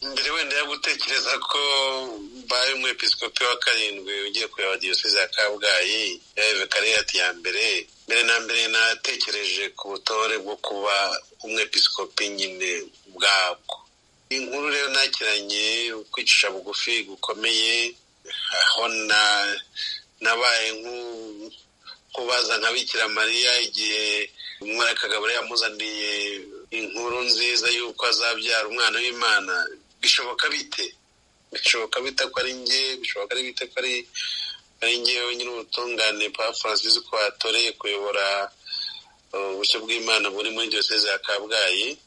mbere wenda yo gutekereza ko bari umwepiskopi wa karindwi ugiye kureba diyoseze ya kabgayi yabekariyati ya mbere mbere na mbere natekereje ku butore bwo kuba umwepiskopi nyine bwabwo inkuru rero nakiranye kwicisha bugufi gukomeye aho nabaye nk'ubaza nka bikira mariya igihe umwaka kagabura yamuzaniye inkuru nziza y'uko azabyara umwana w'imana bishoboka bite bishoboka bite ko ari nge bishoboka bite ko ari ari ngewe wenyine ubutungane pa francis ko watoreye kuyobora ubushyo bw'imana buri muri diyoseze ya kabgayi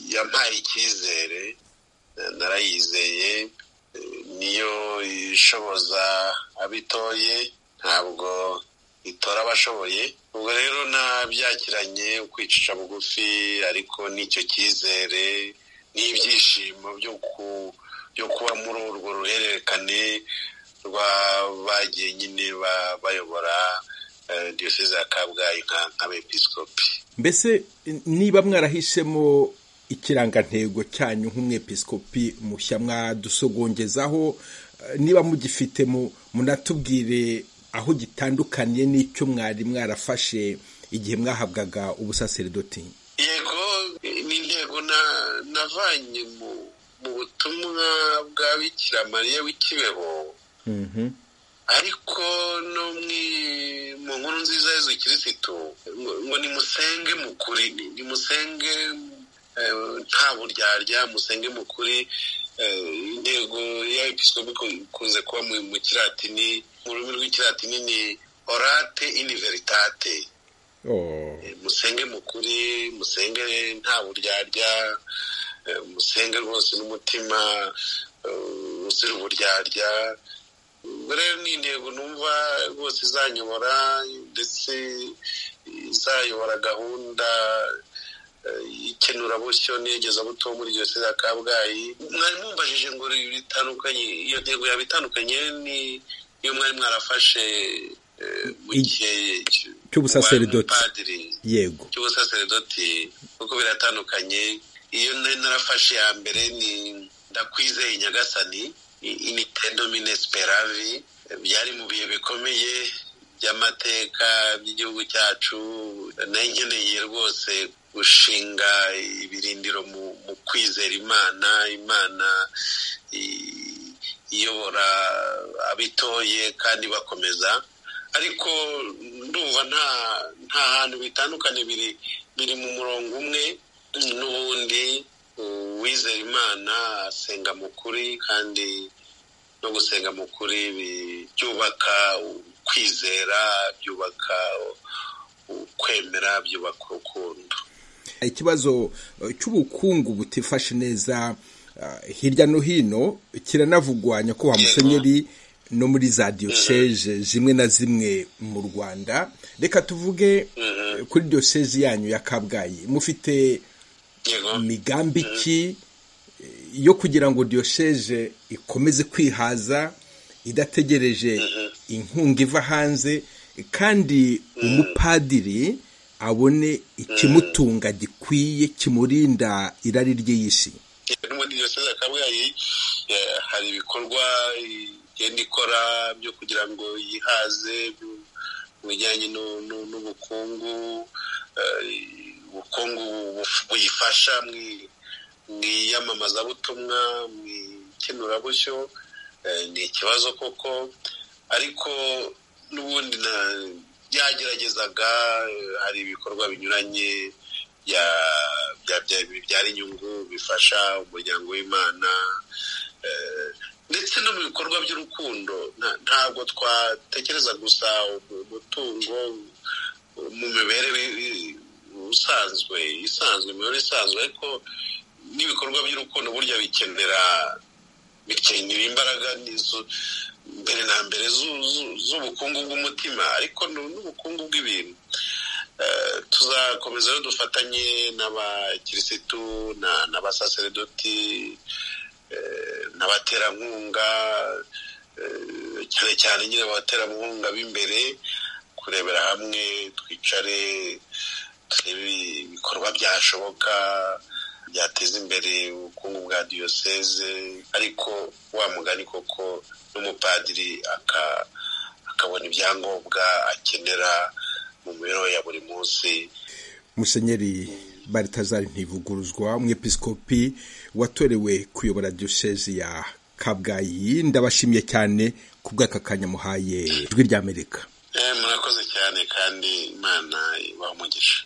yampaye icyizere narayizeye niyo ishoboza abitoye ntabwo itora abashoboye ubwo rero nabyakiranye ukwicisha bugufi ariko n'icyo cyizere n'ibyishimo byo kuba muri urwo ruhererekane rwa bagiye nyine bayobora diyoseze ya kabgayi nk'abepiskopi mbese niba mwarahisemo ikirangantego cyanyu nk'umwepiskopi mushya mwadusogongezaho niba mugifite munatubwire aho gitandukaniye n'icyo mwari mwarafashe igihe mwahabwaga ubusaseridoti yego ni intego navanye mu butumwa bwa bikira mariya w'ikibeho ariko no mu nkuru nziza y'inzu kirisitu ngo nimusenge mu kuri nimusenge nta buryarya musenge mu kuri intego ya episkopi ikunze kuba mu kiratini mu rurimi rw'ikiratini ni orate ini veritate musenge mu kuri musenge nta buryarya musenge rwose n'umutima uzira uburyarya rero ni intego numva rwose izanyobora ndetse izayobora gahunda ikenurabusyo n'igezabutumwa muri iryo ya kabgayi mwari mumbajije ngo bitandukanye iyo ntego yaba itandukanye ni iyo mwari mwarafashe mu gihe cy'ubusaseridoti yego cy'ubusaseridoti kuko biratandukanye iyo nari narafashe ya mbere ni ndakwizeye nyagasani initendo minesiperavi byari mu bihe bikomeye by'amateka by'igihugu cyacu nayo nkeneye rwose gushinga ibirindiro mu kwizera imana imana iyobora abitoye kandi bakomeza ariko ndumva nta nta hantu bitandukanye biri biri mu murongo umwe n'ubundi uwizera imana asenga mu kuri kandi no gusenga mu kuri byubaka kwizera byubaka ukwemera byubaka urukundo ikibazo cy'ubukungu butifashe neza hirya no hino kiranavugwa nyakubahwa musenyeri no muri za diyoseze zimwe na zimwe mu rwanda reka tuvuge kuri diyoseze yanyu ya kabgayi mufite imigambi ki yo kugira ngo diyoseze ikomeze kwihaza idategereje inkunga iva hanze kandi umupadiri abone ikimutunga gikwiye kimurinda irari ry'iy'isi no muri diyoseze kabgayi hari ibikorwa igenda ikora byo kugira ngo yihaze mu bijyanye n'ubukungu ubukungu buyifasha mu iyamamazabutumwa mu ikenurabushyo ni ikibazo koko ariko n'ubundi yageragezaga hari ibikorwa binyuranye bibyara inyungu bifasha umuryango w'imana ndetse no mu bikorwa by'urukundo ntabwo twatekereza gusa umutungo mu mibereho usanzwe isanzwe imibereho isanzwe ariko n'ibikorwa by'urukundo burya bikenera bikenera imbaraga mbere na mbere z'ubukungu bw'umutima ariko n'ubukungu bw'ibintu tuzakomeza rero dufatanye n'abakirisitu n'abasaseredoti n'abaterankunga cyane cyane nyine abaterankunga b'imbere kurebera hamwe twicare turebe ibikorwa byashoboka byateza imbere ubukungu bwa diyoseze ariko wa mugani koko n'umupadiri akabona ibyangombwa akenera mu mibereho ya buri munsi musenyeri baritazari ntivuguruzwa umwepisikopi watorewe kuyobora diyoseze ya kabgayi ndabashimiye cyane ku bw'aka kanya muhaye ijwi ry'amerika murakoze cyane kandi imana ibaha umugisha